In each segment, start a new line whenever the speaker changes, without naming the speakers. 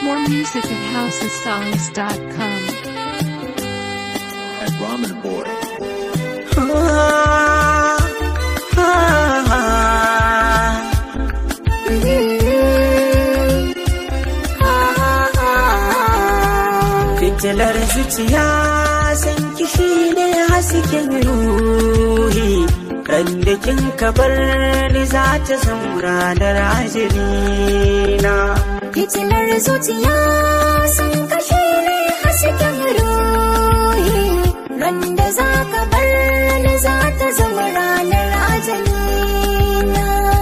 More music at housesongs.com.
at Ramen Boy.
Fitilar zuciya san kishi ne hasken ruhi Randa kin kabar ni za ta zama ranar ajalina
Fitilar zuciya sun kashe ne hasken ruhi Randa za ka bar ni za ta zama ranar ajalina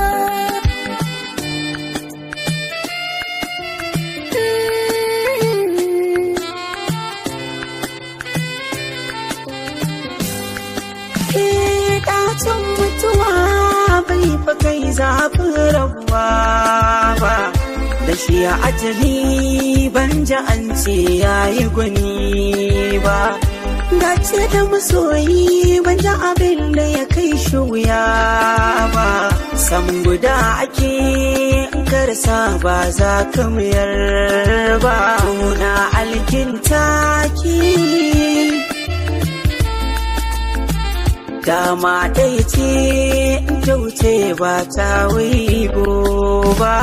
Ke ɗacin mutuwa bai fa kai zafin rabuwa ba da shi a ajali ban ji an ce yayi gwani ba dace da masoyi ban ji abin da ya kai shi wuya ba san guda ake in karsa ba za ka mayar ba na alkinta ki dama ɗaya ce in ta wuce ba ta wigo ba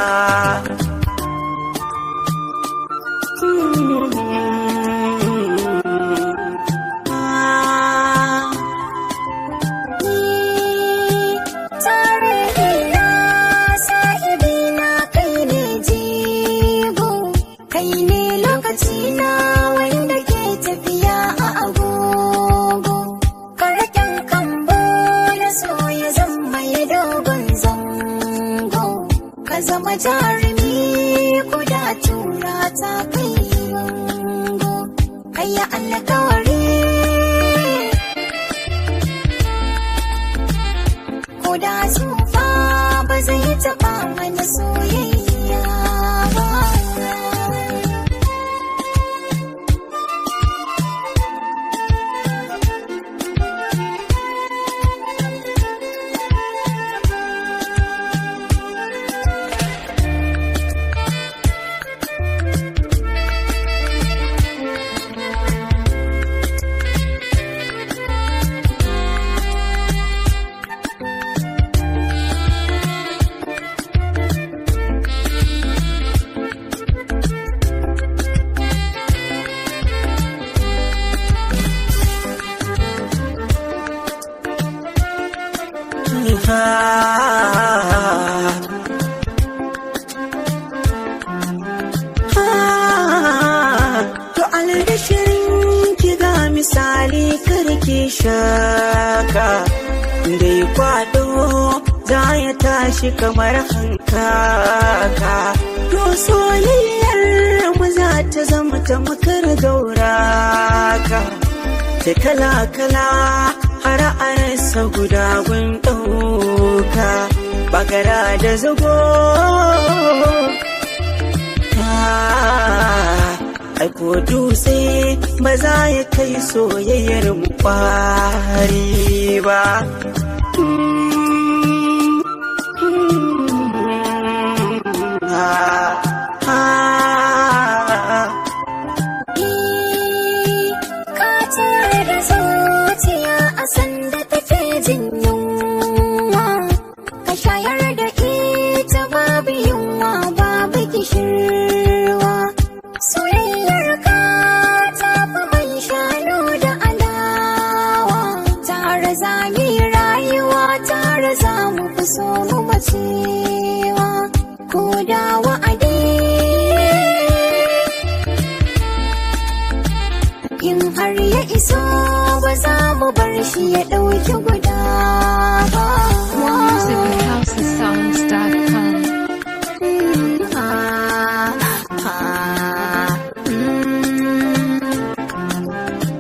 Tare ina sahibi na kai ne jigo Kai ne lokaci na wanda ke tafiya a agogo Karaken kambo na so ya zama ya dogon zango Ka zama jarumi kuda tura ta kai bango Kayya alkawari ko da tsufa ba zai taɓa mana soyayya ba.
To albishirin ki ga misali karki shaka Dai kwado za ya tashi kamar hankaka To soyayyar mu za ta zama ta makar gauraka Ta kala-kala har a rasa guda gun ɗauka Bagara da zago Aiko dutse ba za ya kai soyayyar mu kwari ba.
Ka tare da zuciya a sanda take jin yunwa, ka shayar da ita babu yunwa babu kishirwa. Soyayyar ka ta fi man shanu da alawa, tare za mu yi rayuwa tare za mu fi so mu bacewa, ko da wa'adi. in har ya iso ba za mu bar shi ya ɗauki gudu